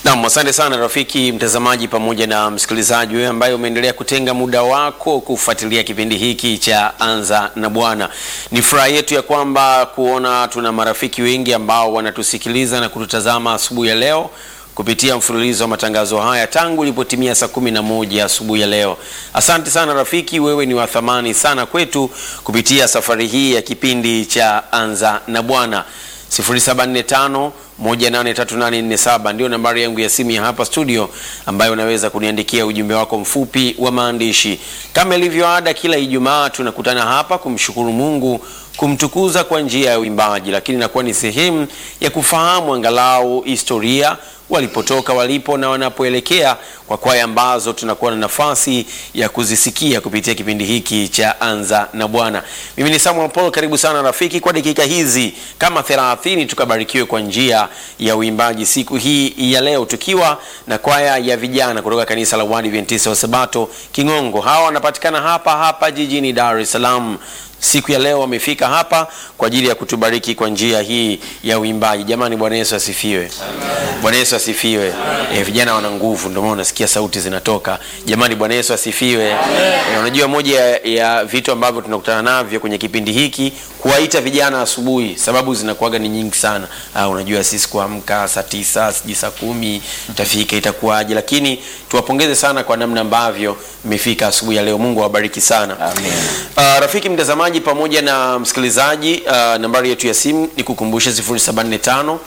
Naam, asante sana rafiki mtazamaji pamoja na msikilizaji wewe ambaye umeendelea kutenga muda wako kufuatilia kipindi hiki cha Anza na Bwana. Ni furaha yetu ya kwamba kuona tuna marafiki wengi ambao wanatusikiliza na kututazama asubuhi ya leo kupitia mfululizo wa matangazo haya tangu ilipotimia saa kumi na moja asubuhi ya leo. Asante sana rafiki, wewe ni wa thamani sana kwetu kupitia safari hii ya kipindi cha Anza na Bwana. 0745 183847 ndio nambari yangu ya simu ya hapa studio, ambayo unaweza kuniandikia ujumbe wako mfupi wa maandishi. Kama ilivyo ada, kila Ijumaa tunakutana hapa kumshukuru Mungu, kumtukuza kwa njia ya uimbaji, lakini inakuwa ni sehemu ya kufahamu angalau historia walipotoka walipo na wanapoelekea kwa kwaya ambazo tunakuwa na nafasi ya kuzisikia kupitia kipindi hiki cha Anza na Bwana. Mimi ni Samuel Paul, karibu sana rafiki, kwa dakika hizi kama 30 tukabarikiwe kwa njia ya uimbaji siku hii ya leo, tukiwa na kwaya ya vijana kutoka kanisa la Waadventista wa Sabato King'ongo. Hawa wanapatikana hapa hapa jijini Dar es Salaam. Siku ya leo wamefika hapa kwa ajili ya kutubariki kwa njia hii ya uimbaji. Jamani, Bwana Yesu asifiwe! Bwana Yesu asifiwe! E, vijana wana nguvu, ndio maana unasikia sauti zinatoka. Jamani, Bwana Yesu asifiwe! E, unajua moja ya, ya vitu ambavyo tunakutana navyo kwenye kipindi hiki kuwaita vijana asubuhi, sababu zinakuwaga ni nyingi sana. Ah, unajua sisi kuamka saa tisa sijui saa kumi tafika itakuwaje, lakini tuwapongeze sana kwa namna ambavyo mmefika asubuhi ya leo. Mungu awabariki sana. Amen. Uh, rafiki mtazamaji pamoja na msikilizaji, uh, nambari yetu ya simu ni kukumbusha 075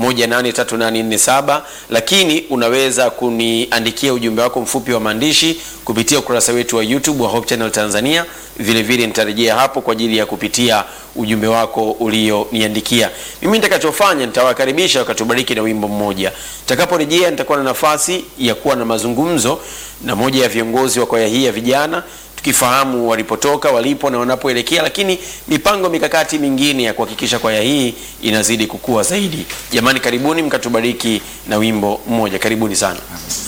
18347 lakini unaweza kuniandikia ujumbe wako mfupi wa maandishi kupitia ukurasa wetu wa YouTube wa Hope Channel Tanzania. Vile vile nitarejea hapo kwa ajili ya kupitia ujumbe wako ulioniandikia. Mimi nitakachofanya nitawakaribisha wakatubariki na wimbo mmoja. Nitakaporejea nitakuwa na nafasi ya kuwa na mazungumzo na moja ya viongozi wa kwaya hii ya vijana tukifahamu walipotoka walipo na wanapoelekea, lakini mipango mikakati mingine ya kuhakikisha kwaya hii inazidi kukua zaidi. Jamani, karibuni mkatubariki na wimbo mmoja. Karibuni sana.